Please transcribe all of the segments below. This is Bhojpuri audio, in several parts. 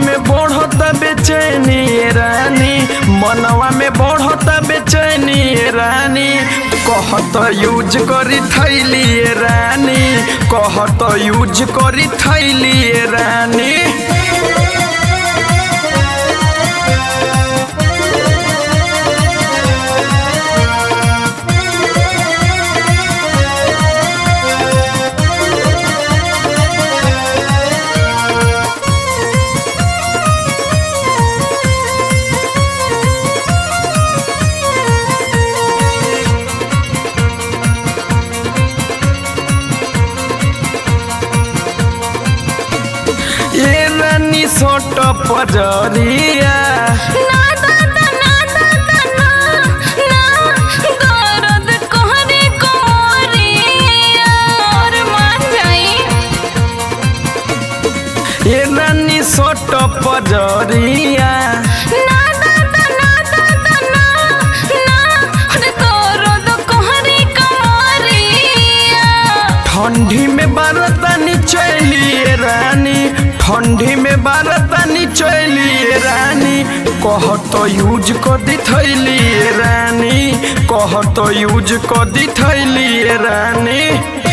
में बढ़त बेचैनी ए रानी मनवा में बढ़त बेचैनी ए रानी कहत यूज करी थैली ए रानी कहत यूज करी थैली ए रानी ए रानी सोट पजरिया ना दादा ना दादा ना ना दर्द कहरे कोरिया और मान जाई ए रानी सोट पजरिया ना दादा ना दादा ना ना अरे दर्द कहरे कोरिया ठंडी में बारतानी चलिए रानी ठंडी में बारतानी चलिए रानी कह तो यूज कर दी थैली रानी कह तो यूज कर दी थैली रानी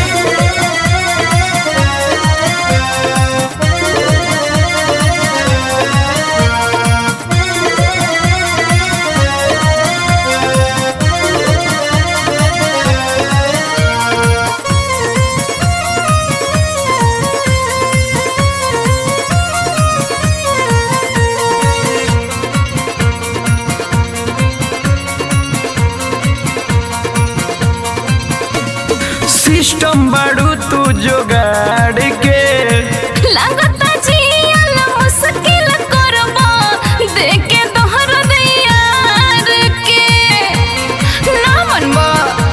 सिस्टम बाड़ू तू जोगाड़ के लगता जियल मुश्किल करबा देखे तोहर दियार के ना मनबा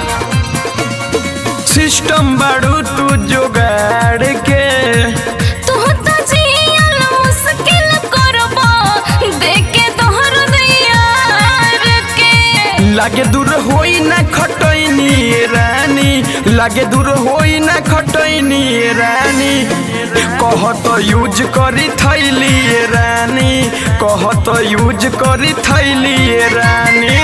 सिस्टम बाड़ू तू जोगाड़ के तू तो जियल मुश्किल करबा देखे तोहर दियार के लागे दूर होई ना खटैनी रानी लागे दूर होई ना खटैनी रानी कह तो यूज करी थैली रानी कह तो यूज करी थैली रानी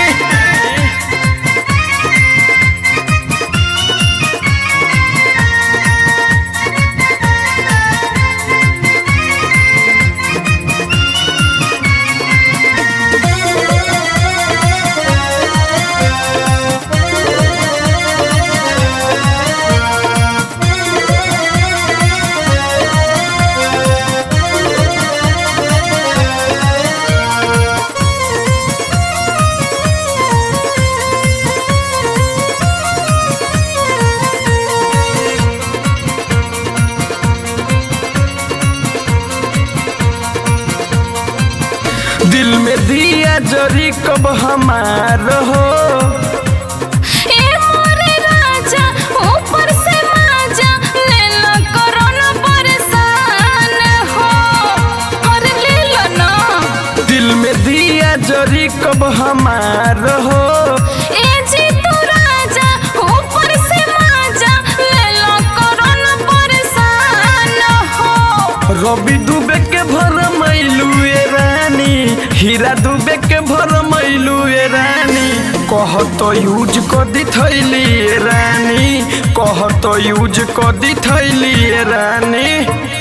दिल में दिया जरी कब हमार हो ए मोरे राजा ऊपर से माजा ले लो कोरोना परेशान हो और ले लो ना दिल में दिया जरी कब हमार हो ए जी तू राजा ऊपर से माजा ले लो कोरोना परेशान हो रवि दुबे के भर मैलू ए रानी हीरा दुबे के भर मैलू ए रानी कह तो यूज कर दी थैली ए रानी कह तो यूज कर दी थैली ए रानी